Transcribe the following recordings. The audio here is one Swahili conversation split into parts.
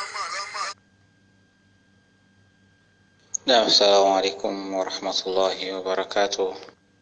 نعم السلام عليكم ورحمة الله وبركاته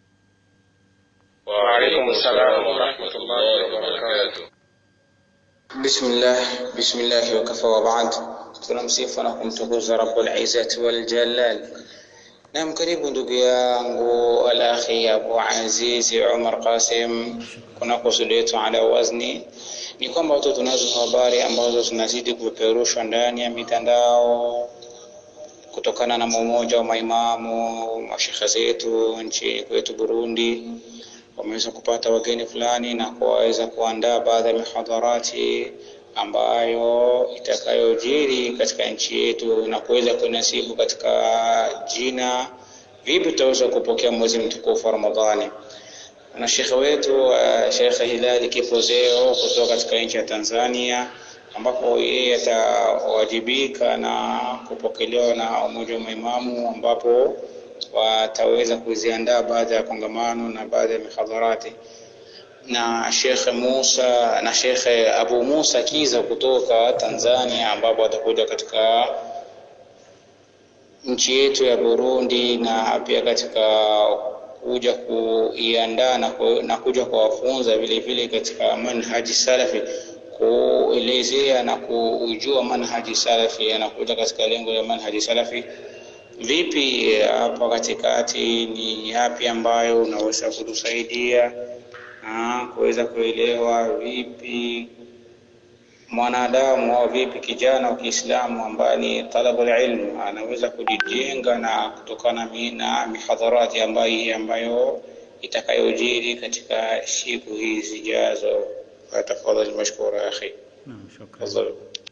وعليكم السلام ورحمة الله وبركاته بسم الله بسم الله وكفى وبعد tunamsifu na kumtukuza rabbul izzati wal jalal nam karibu ndugu yangu alakhi abu azizi umar qasim kuna kusudi yetu ala wazni ni kwamba tu tunazo habari ambazo zinazidi kupeperushwa ndani ya mitandao kutokana na mmoja wa maimamu mashekhe zetu nchini kwetu Burundi wameweza kupata wageni fulani na kuweza kuandaa baadhi ya mihadharati ambayo itakayojiri katika nchi yetu na kuweza kunasibu katika jina vipi tutaweza kupokea mwezi mtukufu wa Ramadhani. Na shekhe wetu uh, Shekhe Hilali Kipozeo kutoka katika nchi ya Tanzania ambapo yeye atawajibika na kupokelewa na umoja wa maimamu ambapo wataweza kuziandaa baadhi ya kongamano na baadhi ya mihadharati na Shekhe Musa na Shekhe Abu Musa Kiza kutoka Tanzania ambapo atakuja katika nchi yetu ya Burundi na pia katika kuja kuiandaa na, ku, na kuja kuwafunza vile vile katika manhaji salafi kuelezea na kujua manhaji salafi anakuja katika lengo la manhaji salafi vipi hapa katikati ni yapi ambayo unaweza kutusaidia na kuweza kuelewa vipi mwanadamu au vipi kijana wa Kiislamu ambaye ni talabul ilmu anaweza kujijenga na kutokana na mihadharati ambayo ambayo itakayojiri katika siku hizi zijazo. Tafadhali mashkura akhi. Naam, shukran. Tafadhali.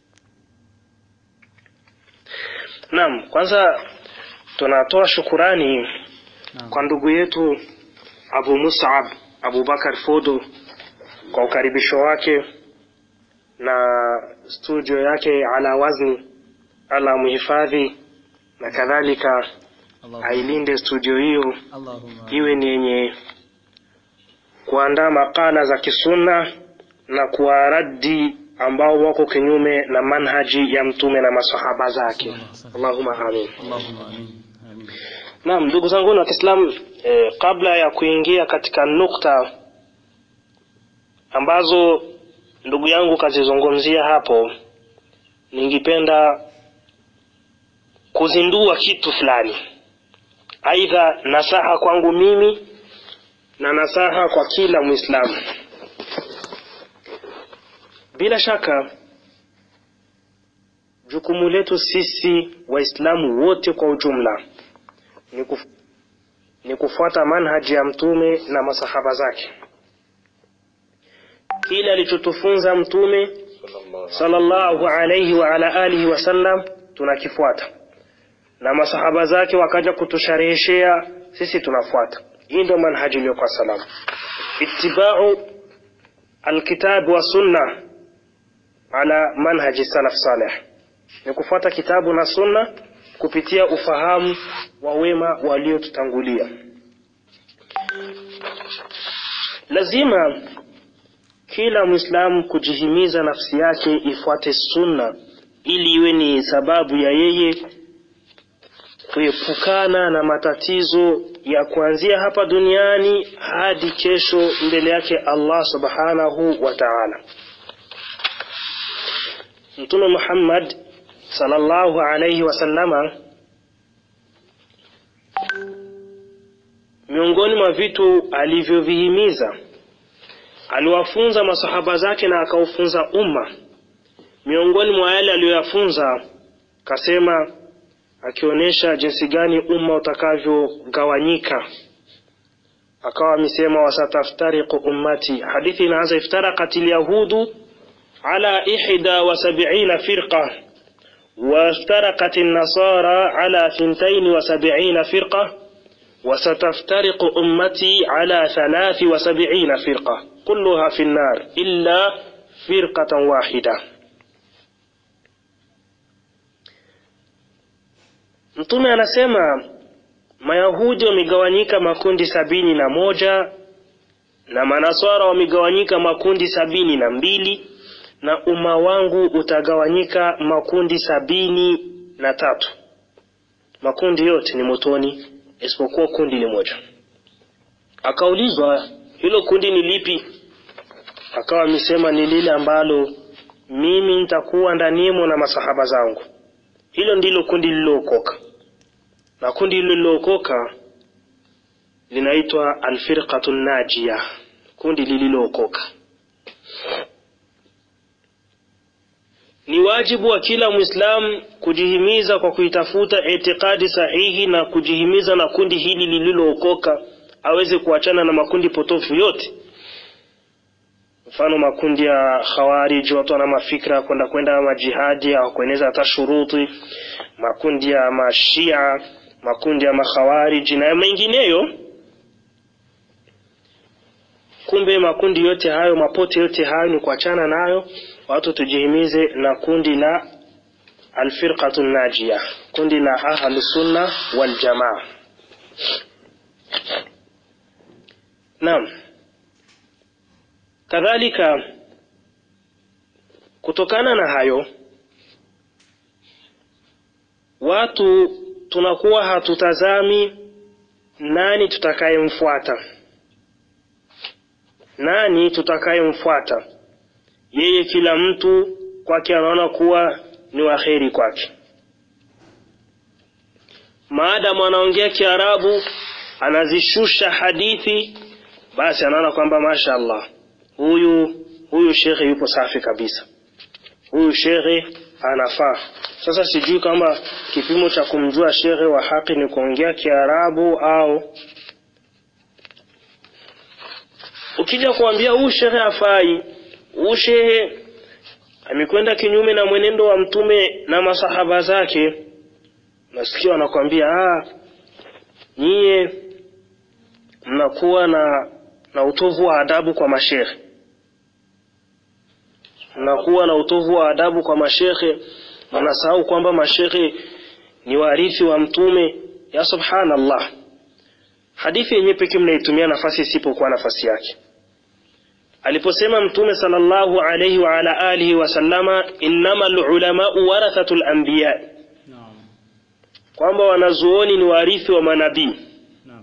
Naam, kwanza tunatoa shukurani kwa ndugu yetu Abu Mus'ab Abubakar Fodo kwa ukaribisho wake na studio yake ala wazni ala muhifadhi na kadhalika Allahumma ailinde studio hiyo Allahumma iwe ni yenye kuandaa makala za kisunna na kuwaradi ambao wako kinyume na manhaji ya mtume na masahaba zake Allahumma amin Allahumma amin. Amin. Naam, ndugu zangu wa Kiislamu, eh, kabla ya kuingia katika nukta ambazo ndugu yangu kazizungumzia hapo, ningependa kuzindua kitu fulani, aidha nasaha kwangu mimi na nasaha kwa kila Muislamu. Bila shaka jukumu letu sisi Waislamu wote kwa ujumla ni, kuf, ni kufuata manhaji ya mtume na masahaba zake kile alichotufunza mtume sallallahu alayhi wa ala alihi wasallam tunakifuata na masahaba zake wakaja kutushareheshea sisi tunafuata hii ndio manhaji iliyokuwa salama ittiba'u alkitab wa sunna ala manhaji salaf salih ni kufuata kitabu na sunna kupitia ufahamu wa wema waliotutangulia. Lazima kila Muislamu kujihimiza nafsi yake ifuate sunna ili iwe ni sababu ya yeye kuepukana na matatizo ya kuanzia hapa duniani hadi kesho mbele yake Allah Subhanahu wa Ta'ala. Mtume Muhammad sallallahu alayhi wasallama miongoni mwa vitu alivyovihimiza aliwafunza masahaba zake na akaufunza umma miongoni mwa yale aliyoyafunza kasema akionyesha jinsi gani umma utakavyogawanyika akawa amesema wasataftariqu ummati hadithi inaanza iftaraqat alyahudu ala ihda wa sab'ina firqa وافترقت النصارى على ثنتين وسبعين فرقة وستفترق أمتي على ثلاث وسبعين فرقة كلها في النار إلا فرقة واحدة Mtume anasema Mayahudi wamegawanyika makundi sabini na moja na Manaswara wamegawanyika makundi sabini na mbili na umma wangu utagawanyika makundi sabini na tatu makundi yote ni motoni isipokuwa kundi limoja akaulizwa hilo kundi ni lipi akawa amesema ni lile ambalo mimi nitakuwa ndanimo na masahaba zangu hilo ndilo kundi lililookoka na kundi lililookoka linaitwa alfirqatu najia kundi lililookoka ni wajibu wa kila mwislamu kujihimiza kwa kuitafuta itikadi sahihi na kujihimiza na kundi hili lililookoka aweze kuachana na makundi potofu yote mfano makundi ya khawarij watu wana mafikra kwenda kwenda majihadi au kueneza hata shuruti makundi ya mashia makundi ya makhawarij na mengineyo kumbe makundi yote hayo mapote yote hayo ni kuachana nayo watu tujihimize na kundi la alfirqatu najia kundi la ahlu sunna wal jamaa naam kadhalika kutokana na hayo watu tunakuwa hatutazami nani tutakayemfuata nani tutakayemfuata yeye kila mtu kwake anaona kuwa ni waheri kwake maadamu anaongea kiarabu anazishusha hadithi basi anaona kwamba masha allah huyu huyu shekhe yupo safi kabisa huyu shekhe anafaa sasa sijui kama kipimo cha kumjua shekhe wa haki ni kuongea kiarabu au ukija kuambia huyu shekhe afai huyu shehe amekwenda kinyume na mwenendo wa mtume na masahaba zake nasikia wanakwambia ah nyie mnakuwa na na utovu wa adabu kwa mashekhe mnakuwa na utovu wa adabu kwa mashekhe mnasahau kwamba mashekhe ni warithi wa mtume ya subhanallah hadithi yenyewe pekee mnaitumia nafasi isipokuwa nafasi yake aliposema mtume sallallahu alayhi wa ala alihi wasallama innama lulamau warathatu lanbiya Naam. kwamba wanazuoni ni warithi wa manabii Naam.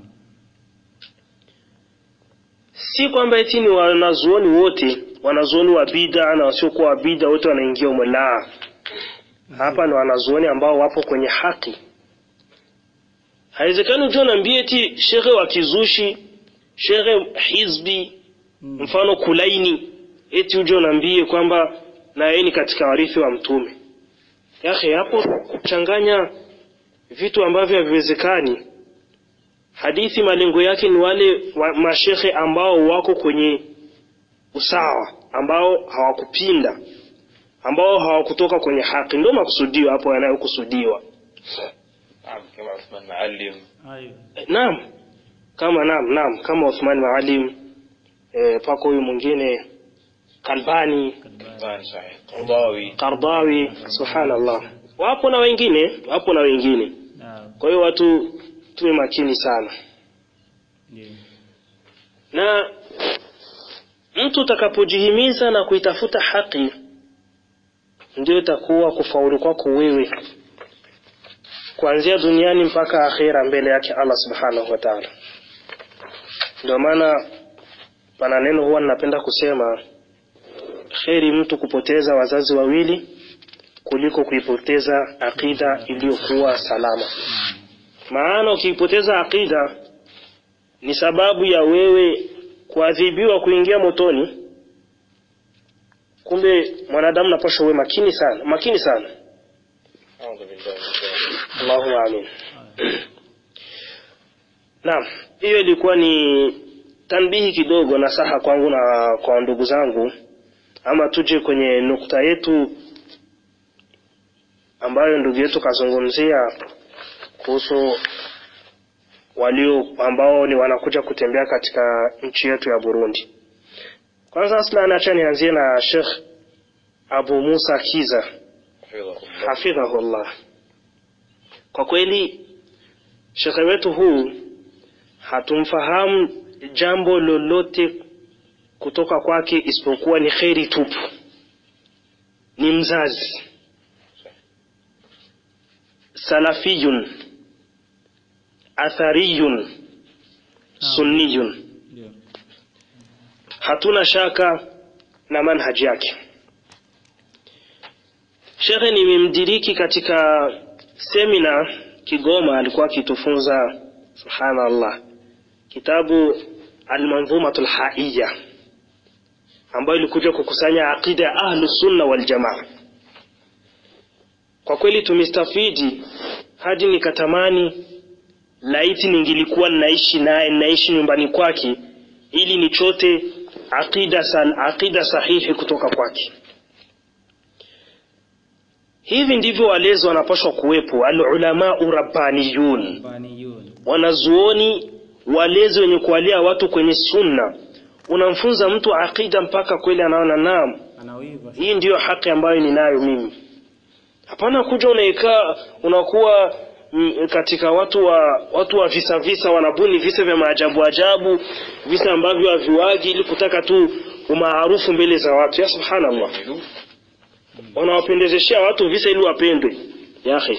si kwamba eti ni wanazuoni wote wanazuoni wa bida na wasiokuwa wa bida wote wanaingia umo la hapa ni wanazuoni ambao wapo kwenye haki haiwezekani ujua naambie eti shekhe wa kizushi shekhe hizbi Mm. mfano kulaini eti uje unaambie kwamba na yeye ni katika warithi wa mtume yakhe hapo kuchanganya vitu ambavyo haviwezekani hadithi malengo yake ni wale wa mashekhe ambao wako kwenye usawa ambao hawakupinda ambao hawakutoka kwenye haki ndio makusudio hapo yanayokusudiwa نعم كما عثمان معلم Ayo. Eh, naam kama naam naam kama Uthman Maalim eh, pako huyu mwingine Kalbani Kadbani. كان صحيح قرضاوي Qardawi subhanallah wapo na wengine wapo na wengine Naam. kwa hiyo watu tuwe makini sana Ndiyo. na mtu utakapojihimiza na kuitafuta haki ndio itakuwa kufaulu kwako wewe kuanzia duniani mpaka akhera mbele yake Allah subhanahu wa ta'ala ndio maana pana neno huwa ninapenda kusema kheri mtu kupoteza wazazi wawili kuliko kuipoteza akida iliyokuwa salama maana ukiipoteza akida ni sababu ya wewe kuadhibiwa kuingia motoni kumbe mwanadamu napaswa uwe makini sana makini sana أعوذ بالله من الشيطان Allahumma amin naam hiyo ilikuwa ni tanbihi kidogo na saha kwangu na kwa ndugu zangu ama tuje kwenye nukta yetu ambayo ndugu yetu kazungumzia kuhusu walio ambao ni wanakuja kutembea katika nchi yetu ya Burundi. Kwanza aslan, acha nianzie na Sheikh Abu Musa Kiza حفظه الله hafidhahullah. Kwa kweli shekhe wetu huu hatumfahamu jambo lolote kutoka kwake isipokuwa ni kheri tupu. ni mzazi salafiyun athariyun sunniyun ndio hatuna shaka na manhaji yake shekhe nimemdiriki katika semina kigoma alikuwa akitufunza subhanallah kitabu almanzumatu lhaiya ambayo ilikuja kukusanya aqida ya ahlu sunna wal jamaa kwa kweli tumestafidi hadi nikatamani laiti ningilikuwa naishi naye naishi nyumbani kwake ili nichote aqida, sal, aqida sahihi kutoka kwake hivi ndivyo walezi wanapaswa kuwepo alulamau rabbaniyun baniyun wanazuoni walezi wenye kuwalia watu kwenye sunna unamfunza mtu aqida mpaka kweli anaona naam anawiva hii ndiyo haki ambayo ninayo mimi hapana kuja unaikaa unakuwa mm, katika watu wa watu wa visa visa wanabuni visa vya maajabu ajabu visa ambavyo haviwagi ili kutaka tu umaarufu mbele za watu ya subhanallah wanawapendezeshea watu visa ili wapendwe yahe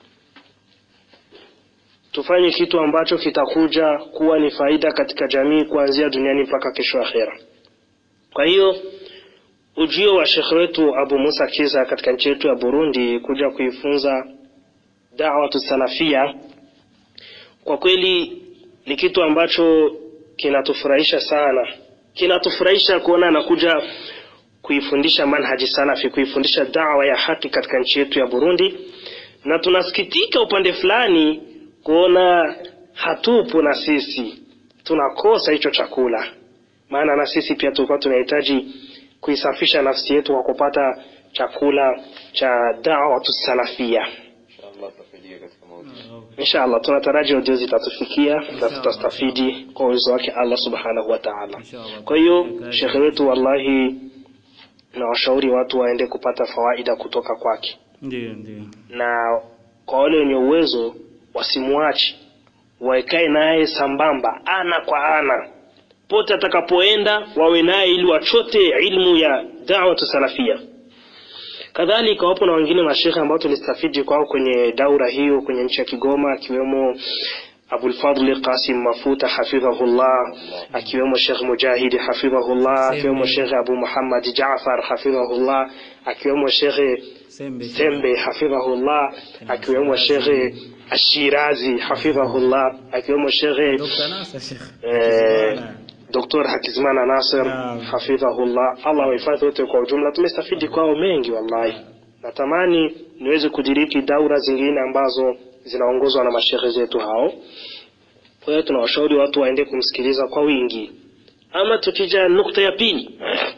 tufanye kitu ambacho kitakuja kuwa ni faida katika jamii kuanzia duniani mpaka kesho akhera kwa hiyo ujio wa shekhe wetu Abu Musa Kiza katika nchi yetu ya Burundi kuja kuifunza da'watu salafia, kwa kweli ni kitu ambacho kinatufurahisha sana, kinatufurahisha kuona anakuja kuifundisha manhaji salafi, kuifundisha dawa ya haki katika nchi yetu ya Burundi, na tunasikitika upande fulani kuona hatupo na sisi, tunakosa hicho chakula, maana na sisi pia tulikuwa tunahitaji kuisafisha nafsi yetu kwa kupata chakula cha da'watu salafia. inshallah tutafidia katika mauti Inshallah tunataraji audio zitatufikia na tutastafidi kwa uwezo wake Allah subhanahu wa ta'ala. Inshallah. Kwa hiyo shekhe wetu, wallahi na washauri watu waende kupata fawaida kutoka kwake, ndio ndio na kwa wale wenye uwezo wasimwache, waekae naye sambamba, ana kwa ana, pote atakapoenda wawe naye ili wachote ilmu ya da'watu salafia. Kadhalika wapo na wengine mashekhe ambao tulistafidi kwao kwenye daura hiyo kwenye nchi ya Kigoma, akiwemo Abulfadli Qasim Mafuta hafidhahullah, akiwemo Sheikh Mujahidi hafidhahullah, akiwemo Sheikh Abu Muhammad Jaafar hafidhahullah, akiwemo Sheikh sembe Sembe hafidhahullah, akiwemo Sheikh Ashirazi hafidhahullah, akiwemo Sheikh Dr. Nasser Sheikh eh, Dr. Hakizimana Nasir Naam. hafidhahullah, Allah wahifadhi wote kwa ujumla. Tumestafidi kwao mengi wallahi. Natamani niweze kudiriki daura zingine ambazo zinaongozwa na mashehe zetu hao. Kwa hiyo tunawashauri watu waende kumsikiliza kwa wingi. Ama tukija nukta ya pili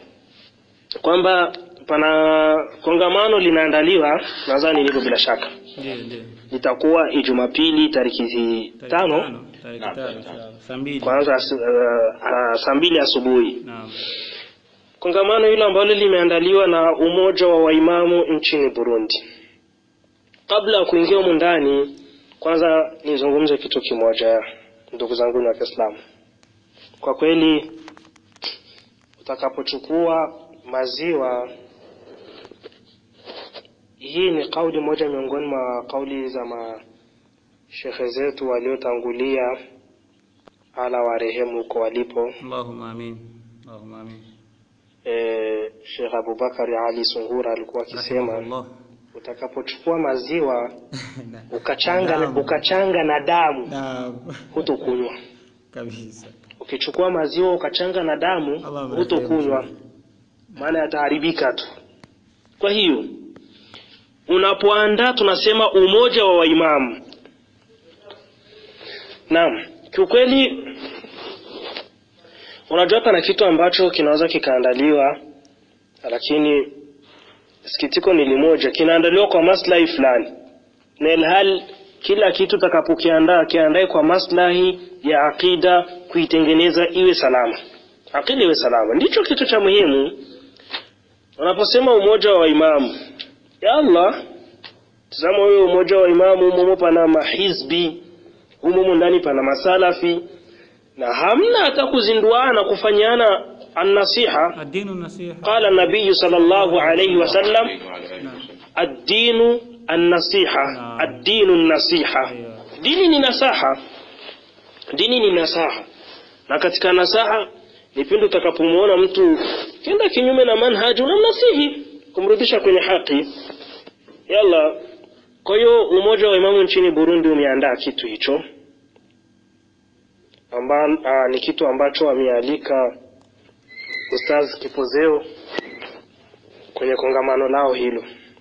kwamba pana kongamano linaandaliwa, nadhani liko bila shaka, ndio ndio litakuwa Ijumapili tariki Tarehe tano tarehe Naam, tano tarehe inshallah. saa mbili kwanza as- uh, uh, saa mbili asubuhi. naam Kongamano hilo ambalo limeandaliwa na umoja wa waimamu nchini Burundi. Kabla ya kuingia humu ndani, kwanza nizungumze kitu kimoja, ndugu zangu wa Kiislamu. Kwa kweli, utakapochukua maziwa, hii ni kauli moja miongoni mwa kauli za mashehe zetu waliotangulia, ala warehemu huko walipo. Allahumma amin Allahumma amin eh, Sheikh Abubakari Ali Sungura alikuwa akisema Rahimahullah. utakapochukua maziwa Na- ukachanga Naam. ukachanga na damu Naam. hutokunywa. kabisa Ukichukua maziwa ukachanga na damu Allah amrehemu. hutokunywa, maana yataharibika tu. Kwa hiyo unapoandaa, tunasema umoja wa waimamu. Naam, kiukweli unajua pana kitu ambacho kinaweza kikaandaliwa, lakini sikitiko ni limoja, kinaandaliwa kwa maslahi fulani, na ilhal kila kitu utakapokiandaa kiandae kwa maslahi ya aqida, kuitengeneza iwe salama, aqida iwe salama, ndicho kitu cha muhimu. Unaposema umoja wa imamu, ya Allah, tazama huyo umoja wa imamu, humo pana mahizbi, humo ndani pana masalafi, na hamna hata kuzinduana kufanyana النصيحة الدين النصيحة قال النبي صلى الله عليه وسلم وعلى آله نعم. وسلم الدين النصيحة نعم. الدين النصيحة أيوة. dini ni nasaha dini ni nasaha na katika nasaha ni pindi utakapomuona mtu kenda kinyume na manhaji unamnasihi kumrudisha kwenye haki yalla kwa hiyo umoja wa imamu nchini burundi umeandaa kitu hicho amba, a, ni kitu ambacho amealika ustaz kipozeo kwenye kongamano lao hilo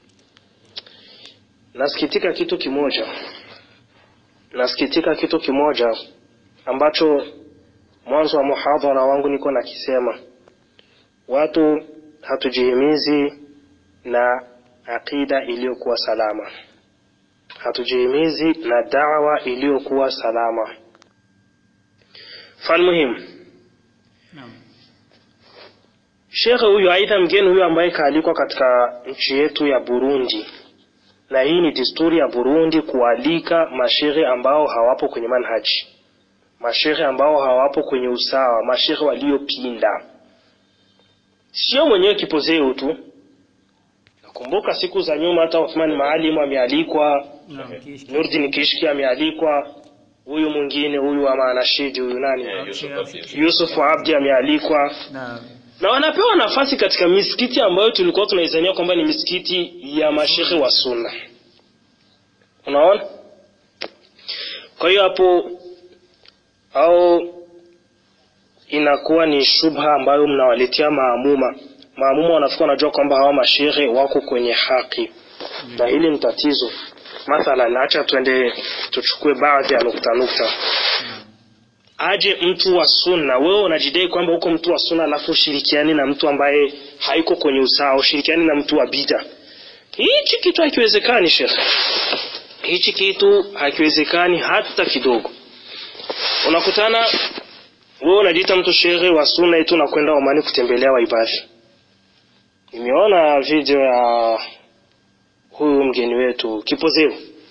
nasikitika kitu kimoja nasikitika kitu kimoja ambacho mwanzo wa muhadhara wangu niko nakisema watu hatujihimizi na aqida iliyokuwa salama hatujihimizi na dawa iliyokuwa salama falmuhimu Naam. shekhe huyu aidha mgeni huyu ambaye kaalikwa katika nchi yetu ya burundi na hii ni desturi ya burundi kualika mashehe ambao hawapo kwenye manhaji mashehe ambao hawapo kwenye usawa mashehe waliopinda sio mwenyewe kipozeo tu nakumbuka siku za nyuma hata Uthman Maalim amealikwa Naam. Kishki. Nurdin Kishki amealikwa huyu mwingine huyu ama anashidi huyu nani Eh, Yusuf Abdi. Yusuf Abdi amealikwa Naam. na wanapewa nafasi katika misikiti ambayo tulikuwa tunaizania kwamba ni misikiti ya mashehe wa sunna unaona kwa hiyo hapo au inakuwa ni shubha ambayo mnawaletea maamuma maamuma wanafika wanajua kwamba hawa mashehe wako kwenye haki na hili ni tatizo mathalan acha tuende tuchukue baadhi ya nukta nukta aje mtu wa sunna wewe unajidai kwamba uko mtu wa sunna alafu ushirikiani na mtu ambaye haiko kwenye usawa ushirikiani na mtu wa bida hichi kitu hakiwezekani shekhe hichi kitu hakiwezekani hata kidogo unakutana wewe unajiita mtu shehe wa sunna eti unakwenda Omani kutembelea waibadhi nimeona video ya huyu mgeni wetu kipozeo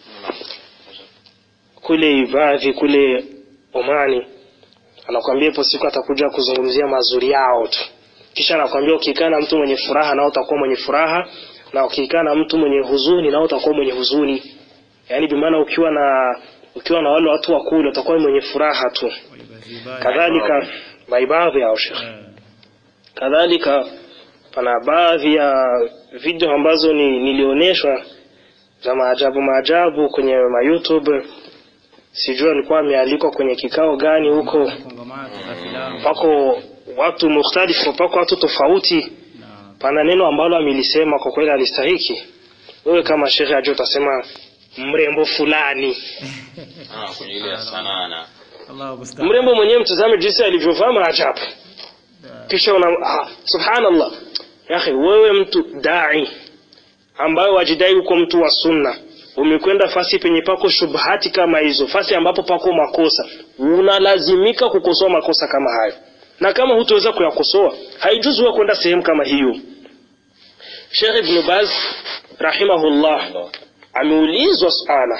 kule ibadhi kule Omani anakuambia ipo siku atakuja kuzungumzia mazuri yao tu kisha anakuambia ukikaa na mtu mwenye furaha nao utakuwa mwenye furaha na ukikaa na mtu mwenye huzuni nao utakuwa mwenye huzuni yaani bimaana ukiwa na ukiwa na wale watu wa kule utakuwa mwenye furaha tu Walibazibaya. kadhalika maibadhi yao shekhe Eh. kadhalika pana baadhi ya video ambazo ni, nilioneshwa za maajabu maajabu kwenye ma YouTube sijui alikuwa amealikwa kwenye kikao gani huko Kongamano la filamu. pako watu mukhtalifu pako watu tofauti Naam. pana neno ambalo amelisema kwa kweli alistahiki wewe kama shekhe ajua utasema mrembo fulani Ah, kwenye ile ya sanaa na Allahu musta'an. mrembo mwenyewe mtazame jinsi alivyovaa maajabu Da. kisha una ah, subhanallah yakhi wewe mtu dai ambaye wajidai uko mtu wa sunna umekwenda fasi penye pako shubhati kama hizo fasi ambapo pako makosa unalazimika kukosoa makosa kama hayo na kama hutoweza kuyakosoa haijuzi wewe kwenda sehemu kama hiyo Sheikh Ibn Baz rahimahullah ameulizwa suala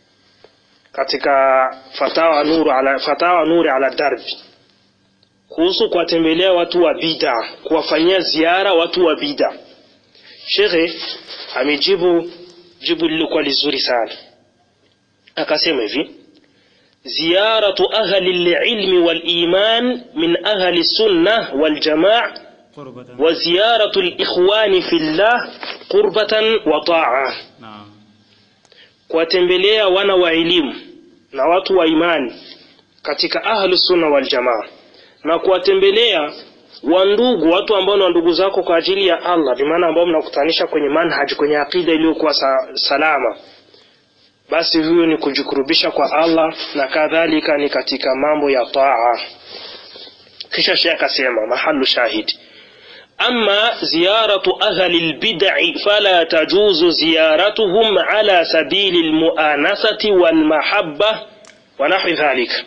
katika fatawa nuru ala fatawa nuri ala darbi kuhusu kuwatembelea watu wa bida kuwafanyia ziara watu wa bida shekhe amejibu jibu lilikuwa lizuri sana akasema hivi ziyaratu ahli lilmi waliman min ahli sunna waljamaa Qurbatan. wa ziyaratu likhwani fillah qurbatan wa taa Naam. kuwatembelea wana wa elimu na watu wa imani katika ahlu sunna wal jamaa na kuwatembelea wandugu watu ambao ni wandugu zako kwa ajili ya Allah bimaana ambao mnakutanisha kwenye manhaj kwenye akida iliyokuwa sa, salama basi huyo ni kujikurubisha kwa Allah na kadhalika ni katika mambo ya taa kisha sheikh akasema mahalu shahidi أما زيارة أهل البدع فلا تجوز زيارتهم على سبيل المؤانسة والمحبة ونحو ذلك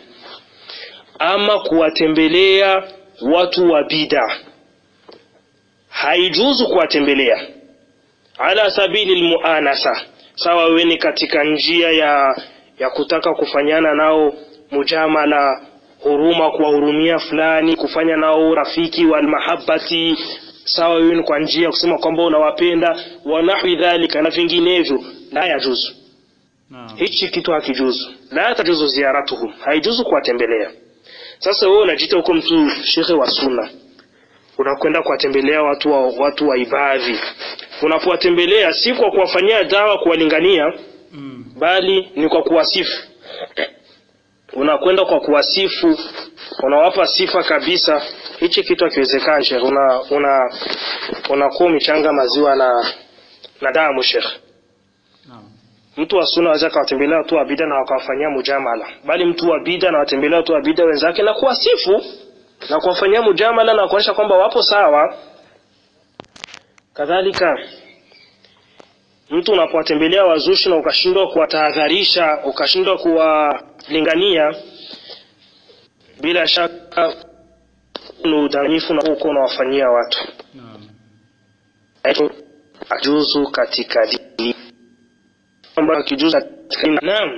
أما kuwatembelea watu wa bid'a haijuzu kuwatembelea ala sabili almuanasa sawa wewe ni katika njia ya ya kutaka kufanyana nao mujamala huruma kuwahurumia fulani kufanya nao urafiki wa almahabati sawa hiyo ni kwa njia ya kusema kwamba unawapenda wa nahwi dhalika na vinginevyo la yajuzu Naam. hichi kitu hakijuzu la tajuzu ziyaratuhum haijuzu kuwatembelea sasa wewe unajiita huko mtu shekhe wa sunna unakwenda kuwatembelea watu wa, watu wa ibadhi unapowatembelea si kwa kuwafanyia dawa kuwalingania Mm. bali ni kwa kuwasifu unakwenda kwa kuwasifu unawapa sifa kabisa hichi kitu hakiwezekani shekhe una una unakuwa umechanga maziwa na na damu shekhe Naam. mtu wa sunna aweza akawatembelea watu wa bida na wakawafanyia mujamala bali mtu wa bida na watembelea watu wa bida wenzake na kuwasifu na kuwafanyia mujamala na kuonyesha kwamba wapo sawa kadhalika mtu unapowatembelea wazushi na ukashindwa kuwatahadharisha ukashindwa kuwalingania bila shaka ni udanganyifu na uko unawafanyia watu Naam. ajuzu katika dini kwamba akijuzu katika dini naam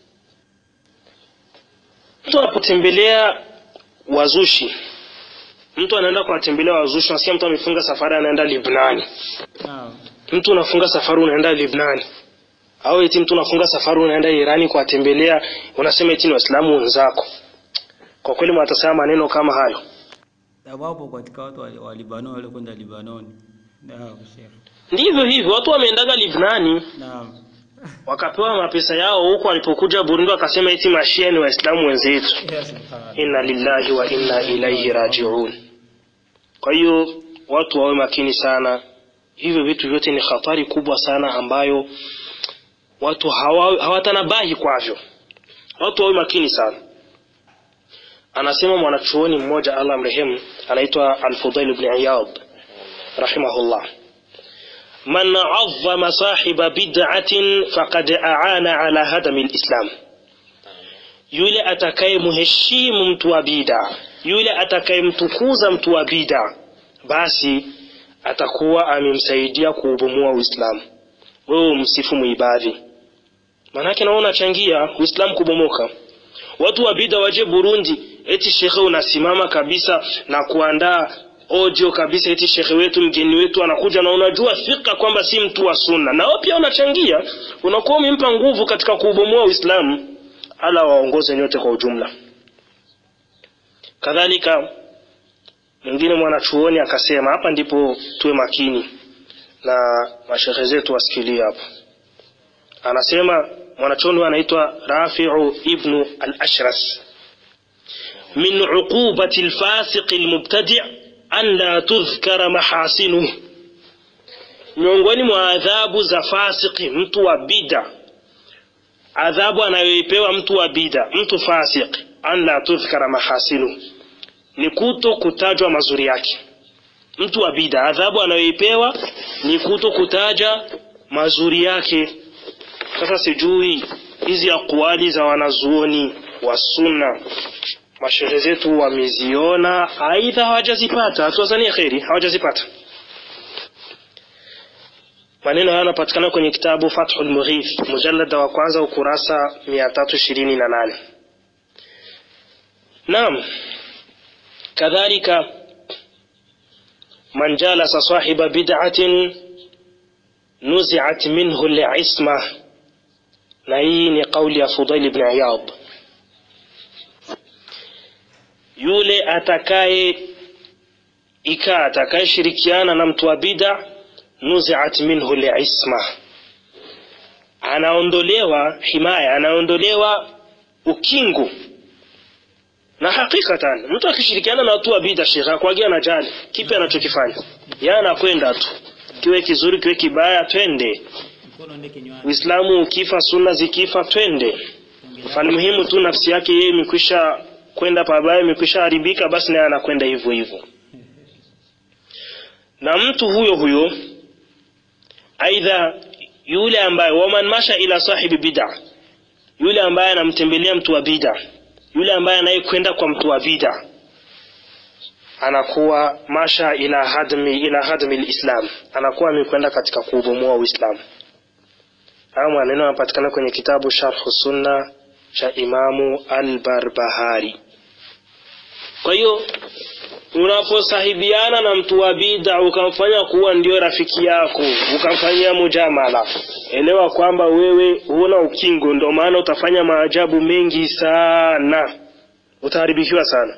mtu anapotembelea wazushi mtu anaenda kuwatembelea wazushi nasikia mtu amefunga safari anaenda libnani Naam. mtu unafunga safari unaenda libnani au eti mtu unafunga safari unaenda irani kuwatembelea unasema eti ni waislamu wenzako kwa kweli mwatasema maneno kama hayo Na wapo katika watu wa wa Libanon wale kwenda Libanon. Naam, Sheikh. ndivyo hivyo watu wameendaga libnani Naam. wakapewa mapesa yao huko walipokuja burundi wakasema eti mashia ni waislamu wenzetu Ya subhanallah. inna lillahi wa inna ilaihi rajiun kwa hiyo watu wawe makini sana hivyo vitu vyote ni hatari kubwa sana ambayo watu hawa- hawatanabahi kwavyo watu wawe makini sana anasema mwanachuoni mmoja allah mrehemu anaitwa alfudail bni iyad rahimahullah man azama sahiba bid'atin faqad aana ala hadami lislam yule atakayemheshimu mtu wa bida yule atakayemtukuza mtu wa bida basi atakuwa amemsaidia kuubomua uislamu wewe umsifu muibadhi maanake nawe unachangia uislamu kubomoka watu wa bida waje burundi eti shekhe unasimama kabisa na kuandaa audio kabisa eti shekhe wetu mgeni wetu anakuja na unajua fika kwamba si mtu wa sunna na wewe pia unachangia unakuwa umempa nguvu katika kuubomoa uislamu ala waongoze nyote kwa ujumla kadhalika mwingine mwanachuoni akasema hapa ndipo tuwe makini na mashehe zetu wasikilie hapo anasema mwanachuoni huyu anaitwa rafiu ibnu al-ashras min uqubati lfasiqi lmubtadi an la tudhkara mahasinuhu miongoni mwa adhabu za fasiki mtu wa bida adhabu anayoipewa mtu wa bida mtu fasik an la tudhkara mahasinu ni kuto kutajwa mazuri yake mtu wa bida adhabu anayoipewa ni kuto kutaja mazuri yake sasa sijui hizi akwali za wanazuoni wa sunna mashehe zetu wameziona aidha hawajazipata tuwazanie kheri hawajazipata maneno haya yanapatikana kwenye kitabu Fathul Mughith mujallada wa kwanza ukurasa 328 Naam kadhalika man jalasa sahiba bid'atin nuzi'at minhu al-isma na hii ni kauli ya Fudail ibn Iyad yule atakaye ikaa atakayeshirikiana na mtu wa bid'a nuziat minhu liisma anaondolewa himaya anaondolewa ukingu na hakikatan mtu akishirikiana na watu wa bida shekhe akwagia na jali kipi anachokifanya yeye anakwenda tu kiwe kizuri kiwe kibaya twende Mkono ndio kinywani. uislamu ukifa sunna zikifa twende falmuhimu tu nafsi yake yeye imekwisha kwenda pabaya imekwisha haribika basi naye anakwenda hivyo hivyo na mtu huyo huyo aidha yule ambaye waman masha ila sahibi bid'a yule ambaye anamtembelea mtu wa bid'a yule ambaye anayekwenda kwa mtu wa bid'a anakuwa masha ila hadmi ila hadmi alislam anakuwa amekwenda katika kuubomoa uislamu haya maneno yanapatikana kwenye kitabu sharhu sunna cha imamu al-barbahari kwa hiyo unaposahibiana na mtu wa bid'a ukamfanya kuwa ndio rafiki yako ukamfanyia mujamala elewa kwamba wewe huna ukingo ndio maana utafanya maajabu mengi sana utaharibikiwa sana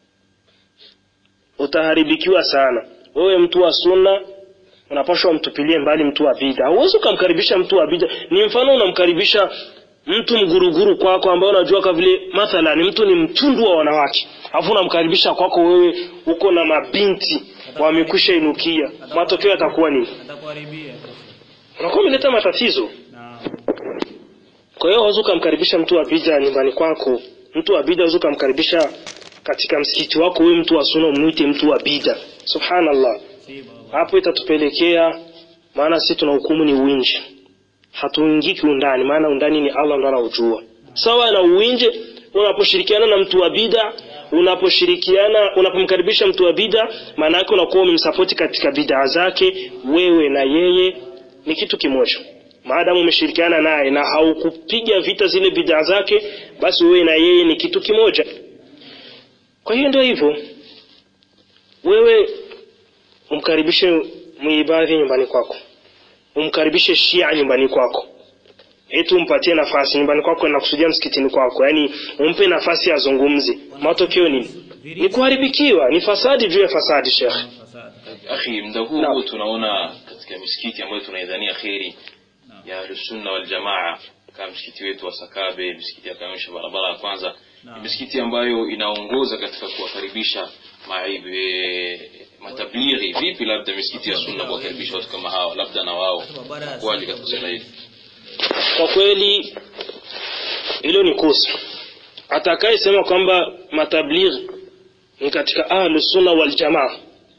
utaharibikiwa sana wewe mtu wa sunna unapashwa mtupilie mbali mtu wa bid'a huwezi ukamkaribisha mtu wa bid'a ni mfano unamkaribisha mtu mguruguru kwako ambao unajua kwa vile mathalan mtu ni mtundu wa wanawake alafu unamkaribisha kwako wewe uko na mabinti wamekwisha inukia matokeo yatakuwa nini atakuharibia unakuwa umeleta matatizo na kwa hiyo huwezi ukamkaribisha mtu wa bid'a nyumbani kwako mtu wa bid'a huwezi ukamkaribisha katika msikiti wako wewe mtu wa sunna umwite mtu wa bid'a subhanallah si baba hapo itatupelekea maana sisi tuna hukumu ni uwinji hatuingii kiundani maana undani ni Allah ndo anaujua sawa na uwinje unaposhirikiana na mtu wa bid'a unaposhirikiana unapomkaribisha mtu wa bid'a maana yake unakuwa umemsapoti katika bid'a zake wewe na yeye ni kitu kimoja maadamu umeshirikiana naye na haukupiga vita zile bid'a zake basi wewe na yeye ni kitu kimoja kwa hiyo ndio hivyo wewe umkaribishe muibadhi nyumbani kwako umkaribishe shia nyumbani kwako eti umpatie nafasi nyumbani kwako na kusudia msikitini kwako yaani umpe nafasi azungumze matokeo nini ni kuharibikiwa ni fasadi juu ya fasadi shekhe fasada akhi muda huu Naam. huu tunaona katika misikiti ambayo tunaidhania kheri ya ahlusunna waljamaa kama msikiti wetu wa sakabe misikiti ya kamisha barabara ya kwanza Naam. ni misikiti ambayo inaongoza katika kuwakaribisha maib- eh, matablighi vipi labda misikiti ya sunna kuwakaribisha watu kama hawa labda na wao kwaje katika swala hili kwa kweli hilo ni kosa atakayesema kwamba matablighi ni katika ahlus sunna wal jamaa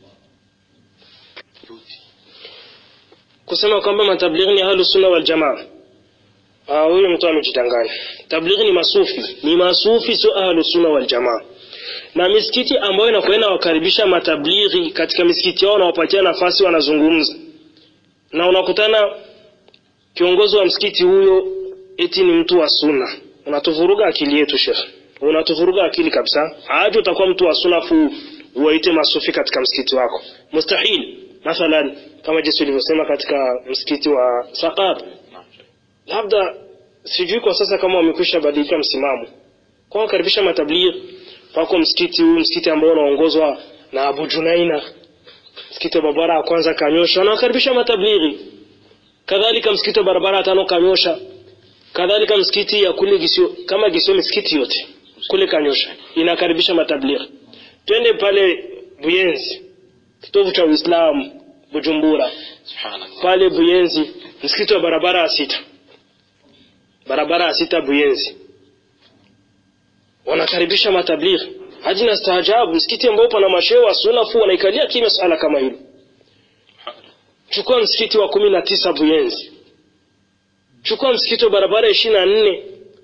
kusema kwamba matablighi ni ahlus sunna wal jamaa ah huyo mtu amejidanganya tablighi ni masufi ni masufi sio ahlus sunna wal jamaa na misikiti ambayo inakuwa inawakaribisha matablighi katika misikiti yao wanawapatia nafasi wanazungumza na unakutana kiongozi wa msikiti huyo eti ni mtu wa sunna unatuvuruga akili yetu shekhe unatuvuruga akili kabisa aje utakuwa mtu wa sunna fu uwaite masufi katika msikiti wako mustahil mathalan kama jinsi ulivyosema katika msikiti wa Saqab labda sijui kwa sasa kama wamekwisha badilika msimamo kwa wakaribisha matablighi pako msikiti huu msikiti ambao unaongozwa na Abu Junaina msikiti wa barabara ya kwanza Kanyosha wanawakaribisha matablighi kadhalika msikiti wa barabara ya tano Kanyosha kadhalika msikiti ya kule Gisio kama Gisio misikiti yote kule Kanyosha inakaribisha matablighi twende pale Buyenzi kitovu cha Uislamu Bujumbura subhanallah pale Buyenzi msikiti wa barabara ya sita barabara ya sita Buyenzi wanakaribisha matablighi hadi na staajabu msikiti ambao pana mashehe wa sunna fu wanaikalia kimya swala kama hilo chukua msikiti wa kumi na tisa Buyenzi chukua msikiti wa barabara ishirini na nne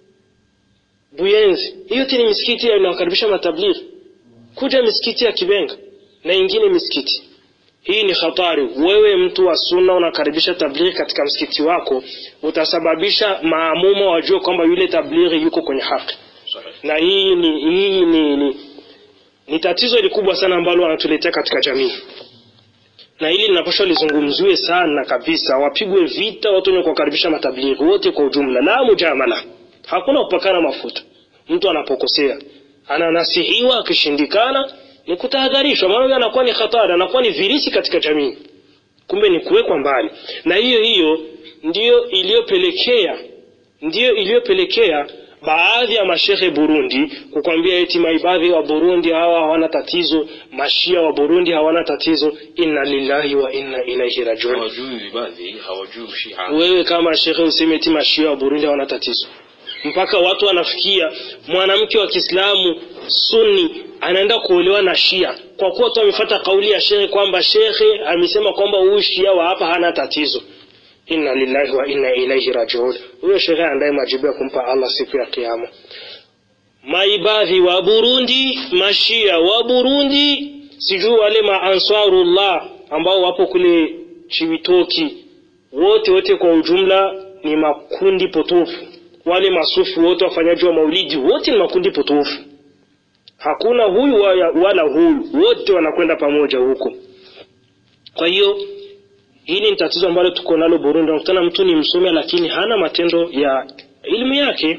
Buyenzi hiyo yote ni misikiti inawakaribisha matablighi kuja misikiti ya Kibenga na ingine misikiti hii ni hatari wewe mtu wa sunna unakaribisha tablighi katika msikiti wako utasababisha maamuma wajue kwamba yule tablighi yuko kwenye haki na hii ni hii ni, ni, ni tatizo likubwa sana ambalo wanatuletea katika jamii na hili linapaswa lizungumziwe sana kabisa wapigwe vita watu wenye kuwakaribisha matablighi wote kwa ujumla la mujamala hakuna kupakana mafuta mtu anapokosea ananasihiwa akishindikana ni kutahadharishwa maana huyo anakuwa ni hatari anakuwa ni virisi katika jamii kumbe ni kuwekwa mbali na hiyo hiyo ndiyo iliyopelekea ndiyo iliyopelekea baadhi ya mashehe Burundi kukwambia eti maibadhi wa Burundi hawa hawana tatizo, mashia wa Burundi hawana tatizo. Inna lillahi wa inna ilaihi rajiun. hawajui vibadhi hawajui shia Wewe kama shehe useme eti mashia wa Burundi hawana tatizo, mpaka watu wanafikia mwanamke wa Kiislamu Sunni anaenda kuolewa na Shia kwa kuwa tu amefuata kauli ya shehe kwamba shehe amesema kwamba huyu Shia wa hapa hana tatizo. Inna lillahi wa inna ilaihi rajiun. Huyo shehe andaye majibu ya kumpa Allah siku ya Kiyama. Maibadhi wa Burundi, mashia wa Burundi, sijui wale maansarullah ambao wapo kule Chibitoki, wote wote kwa ujumla ni makundi potofu. Wale masufi wote wafanyaji wa maulidi wote ni makundi potofu. hakuna huyu wala, wala huyu wote wanakwenda pamoja huko kwa hiyo hili ni tatizo ambalo tuko nalo burundi unakutana mtu ni msomi lakini hana matendo ya elimu yake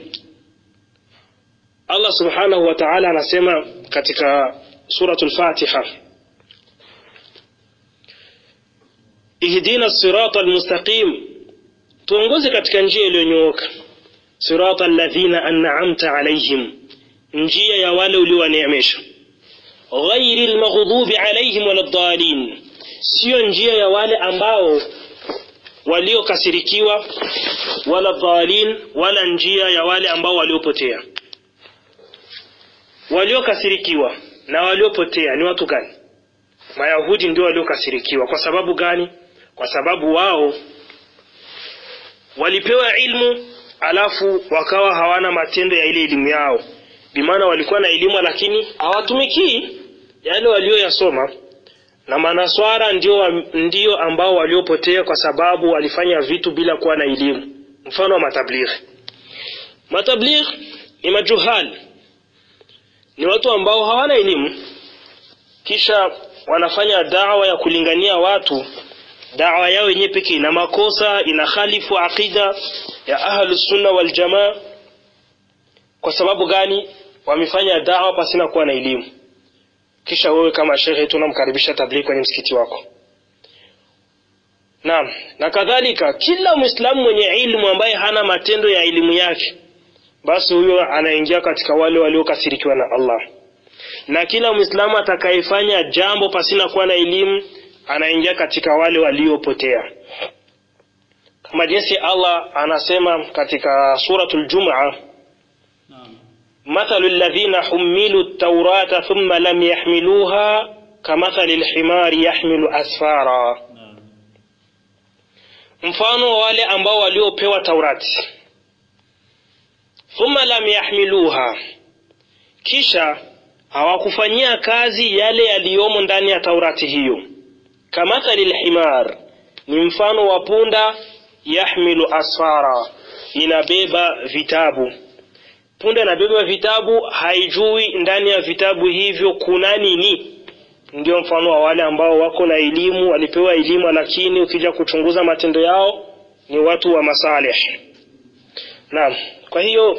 allah subhanahu wa taala anasema katika suratu lfatiha ihdina sirata almustaqim tuongoze katika njia iliyonyooka sirata alladhina an'amta alaihim njia ya wale uliowaneemesha ghairi lmaghdubi alaihim wala ddalin siyo njia ya wale ambao waliokasirikiwa wala dhalin wala njia ya wale ambao waliopotea waliokasirikiwa na waliopotea ni watu gani mayahudi ndio waliokasirikiwa kwa sababu gani kwa sababu wao walipewa ilmu alafu wakawa hawana matendo ya ile elimu yao bimaana walikuwa na elimu lakini hawatumikii yale walioyasoma na manaswara ndio, ndio ambao waliopotea kwa sababu walifanya vitu bila kuwa na elimu mfano wa matablighi matablighi ni majuhali ni watu ambao hawana elimu kisha wanafanya dawa ya kulingania watu dawa yao yenyewe pekee ina makosa ina khalifu aqida ya ahlusunna waljamaa kwa sababu gani wamefanya dawa pasina kuwa na elimu kisha wewe kama shekhe tunamkaribisha tablighi kwenye msikiti wako naam na kadhalika kila mwislamu mwenye ilmu ambaye hana matendo ya elimu yake basi huyo anaingia katika wale waliokasirikiwa na allah na kila mwislamu atakayefanya jambo pasina kuwa na elimu anaingia katika wale waliopotea kama jinsi allah anasema katika suratul jumaa مثل الذين حملوا التوراة ثم لم يحملوها كمثل الحمار يحمل أسفارا mfano wale ambao waliopewa taurati thumma lam yahmiluha kisha hawakufanyia kazi yale yaliyomo ndani ya taurati hiyo kamathali lhimar ni mfano wa punda yahmilu asfara inabeba vitabu punda inabeba vitabu haijui ndani ya vitabu hivyo kuna nini ndio mfano wa wale ambao wako na elimu walipewa elimu lakini ukija kuchunguza matendo yao ni watu wa masalih naam kwa hiyo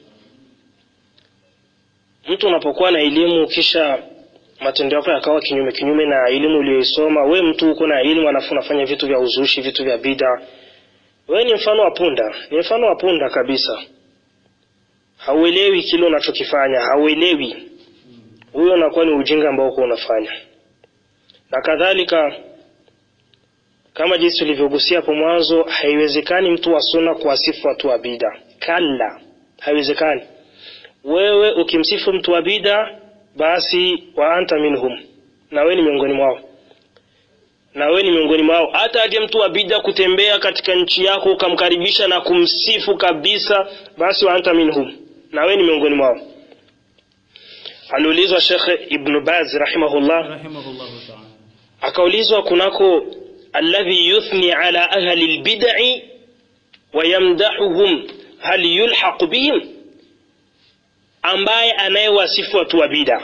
mtu unapokuwa na elimu kisha matendo yako yakawa kinyume kinyume na elimu uliyoisoma we mtu uko na elimu alafu unafanya vitu vya uzushi vitu vya bida we ni mfano wa punda ni mfano wa punda kabisa hauelewi kile unachokifanya hauelewi huyo unakuwa ni ujinga ambao uko unafanya na kadhalika kama jinsi ulivyogusia hapo mwanzo haiwezekani mtu wa sunna kuwasifu watu wa bida kalla haiwezekani wewe ukimsifu mtu wa bida basi wa anta minhum na wewe ni miongoni mwao na wewe ni miongoni mwao hata aje mtu wa bida kutembea katika nchi yako ukamkaribisha na kumsifu kabisa basi wa anta minhum na wewe ni miongoni mwao aliulizwa shekhe ibnu baz rahimahullah rahimahullahu ta'ala akaulizwa kunako alladhi yuthni ala ahli lbidai wayamdahuhum hal yulhaqu bihim ambaye anayewasifu watu wa bida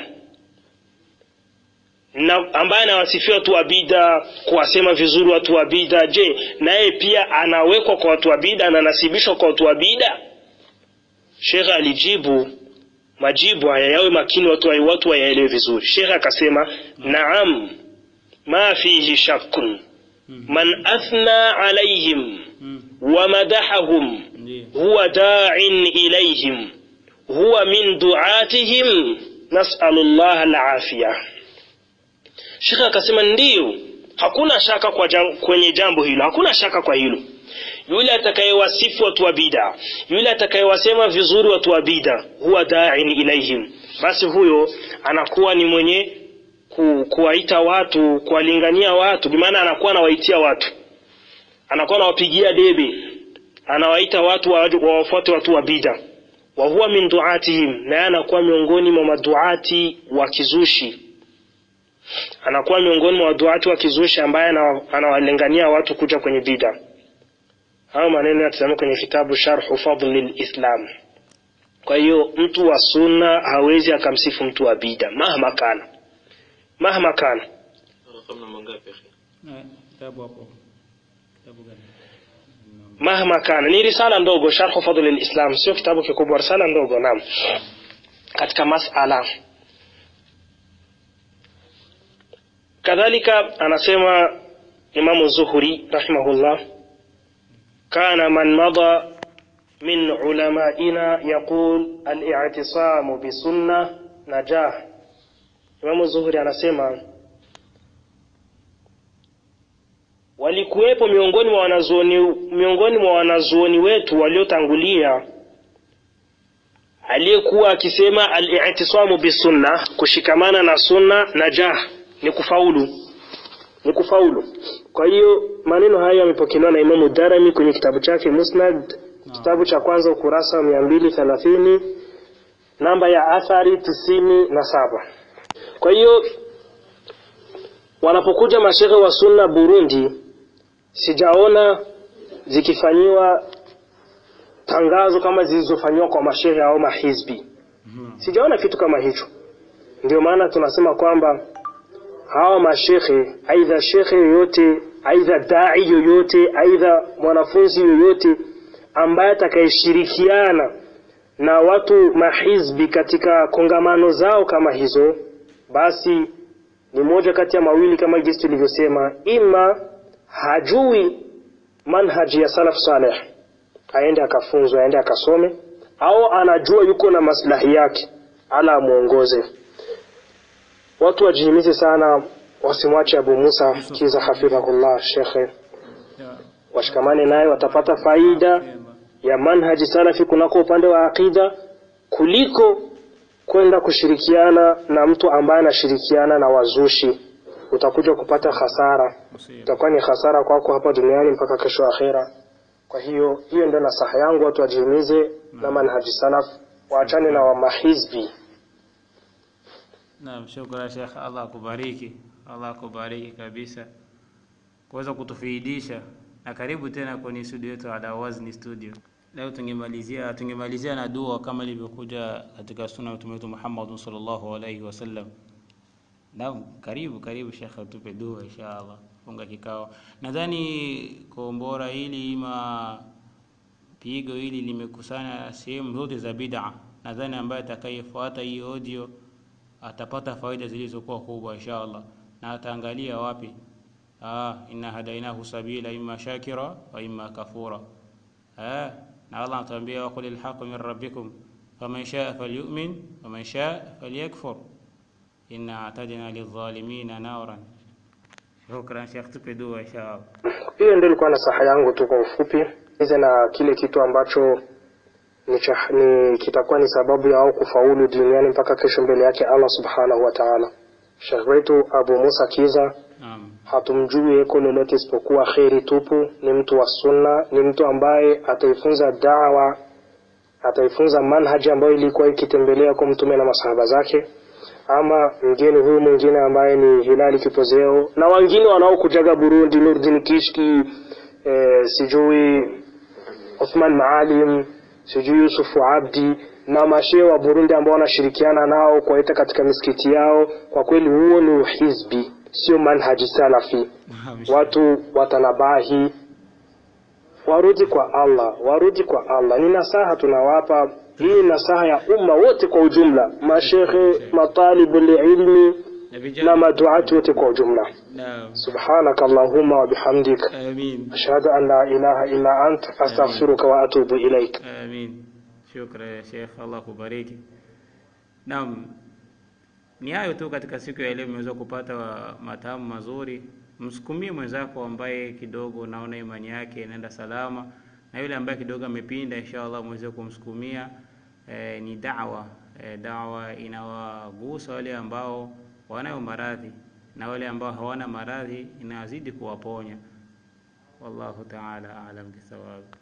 na ambaye anawasifia watu wa bida kuwasema vizuri watu wa bida je naye pia anawekwa kwa watu wa bida ananasibishwa kwa watu wa bida shekhe alijibu majibu haya yawe makini watu wa- watu wayaelewe vizuri shekhe akasema naam ma fihi shakkun man athna alaihim Mm. ومدحهم Ndiyo. هو داع إليهم هو من دعاتهم نسأل الله العافية Sheikh akasema ndiyo, hakuna shaka kwa jam, kwenye jambo hilo, hakuna shaka kwa hilo. Yule atakayewasifu watu wa bida, yule atakayewasema vizuri watu wa bida, huwa da'in ilaihim, basi huyo anakuwa ni mwenye ku, kuwaita watu, kuwalingania watu, bimaana anakuwa anawaitia watu anakuwa anawapigia debe anawaita watu wa- wawafuate watu wa bida wa huwa min duatihim naye anakuwa miongoni mwa maduati wa kizushi anakuwa miongoni mwa maduati wa kizushi ambaye anawa- anawalingania watu kuja kwenye bida hayo maneno yatazama kwenye kitabu sharhu fadli lislam kwa hiyo mtu wa sunna hawezi akamsifu mtu wa bida mahma kana mahma kana Raqam namba ngapi akhi? Eh, kitabu hapo kitabu gani mahma kana ni risala ndogo sharhu fadl lislam sio kitabu kikubwa risala ndogo naam katika masala kadhalika anasema imamu zuhuri rahimahullah kana man mada min ulamaina yaqul al-i'tisamu bisunna najah imamu zuhuri anasema walikuwepo miongoni mwa wanazuoni miongoni mwa wanazuoni wetu waliotangulia aliyekuwa akisema al-i'tisamu bisunna kushikamana na sunna najah ni kufaulu ni kufaulu kwa hiyo maneno haya yamepokelewa na Imamu Darimi kwenye kitabu chake Musnad kitabu cha kwanza ukurasa wa mia mbili thelathini namba ya athari tisini na saba kwa hiyo wanapokuja mashehe wa sunna Burundi sijaona zikifanyiwa tangazo kama zilizofanyiwa kwa mashehe au mahizbi sijaona kitu kama hicho ndio maana tunasema kwamba hawa mashekhe aidha shekhe yoyote aidha dai yoyote aidha mwanafunzi yoyote ambaye atakayeshirikiana na watu mahizbi katika kongamano zao kama hizo basi ni moja kati ya mawili kama jinsi tulivyosema ima hajui manhaji ya salaf saleh aende akafunzwe aende akasome au anajua yuko na maslahi yake ala amuongoze watu wajihimize sana wasimwache Abu Musa kiza hafidhahullah shekhe Ya, washikamane naye watapata faida sema. ya manhaji salafi kunako upande wa aqida kuliko kwenda kushirikiana na mtu ambaye anashirikiana na wazushi utakuja kupata hasara Usiwe. itakuwa ni hasara kwako hapa duniani mpaka kesho akhera kwa hiyo hiyo ndio nasaha yangu watu wajihimize na manhaji salaf waachane na wamahizbi Naam, shukran Sheikh, Allah akubariki, Allah akubariki kabisa kuweza kutufaidisha, na karibu tena kwenye studio yetu Ala Wazni Studio. Leo tungemalizia tungemalizia na dua kama ilivyokuja katika sunna ya Mtume wetu Muhammad sallallahu alaihi wasallam. Naam, karibu karibu Sheikh, utupe dua inshallah, funga kikao. Nadhani kombora hili ima pigo hili limekusanya sehemu zote za bid'a. Nadhani ambaye atakayefuata hii audio atapata faida zilizokuwa kubwa inshallah, na ataangalia wapi. Ah, inna hadainahu sabila imma shakira wa imma kafura. Ah, na Allah anatuambia wa qulil haqqu min rabbikum faman shaa falyu'min waman shaa falyakfur inna a'tadna lidh-dhalimina naran. Shukran Sheikh, tupe dua inshallah. hiyo ndio ilikuwa nasaha yangu tu kwa ufupi ize na kile kitu ambacho ni, cha, ni kitakuwa ni sababu ya wao kufaulu duniani mpaka kesho mbele yake Allah subhanahu wa ta'ala. Sheikh wetu Abu Musa Kiza Naam. hatumjui eko lolote isipokuwa kheri tupu. Ni mtu wa sunna, ni mtu ambaye ataifunza dawa, ataifunza manhaji ambayo ilikuwa ikitembelea kwa mtume na masahaba zake. Ama mgeni huyu mwingine ambaye ni Hilali Kipozeo na wengine wanaokujaga Burundi, Nurdin Kishki, eh, sijui Uthman Maalim, sijui Yusufu Abdi na mashehe wa Burundi ambao wanashirikiana nao kuwaita katika misikiti yao. Kwa kweli huo ni uhizbi, sio manhaji salafi. Naam. Watu watanabahi, warudi kwa Allah, warudi kwa Allah. Ni nasaha tunawapa, hii ni nasaha ya umma wote kwa ujumla, mashehe, matalibu ilmi Na na vijana. maduati wote kwa ujumla. Naam. Subhanaka Allahumma wa bihamdika Amin. ashhadu an la ilaha illa ant astaghfiruka wa atubu ilaik. Amin. Shukran ya Sheikh, Allah kubariki. Naam, ni hayo tu katika siku ya leo, umeweza kupata wa- matamu mazuri. Msukumie mwenzako ambaye kidogo naona imani yake inaenda salama, na yule ambaye kidogo amepinda, inshallah mweze kumsukumia. E, ni dawa e, dawa inawagusa wale ambao wanayo maradhi na wale ambao hawana maradhi inazidi kuwaponya. Wallahu ta'ala a'lam bisawab.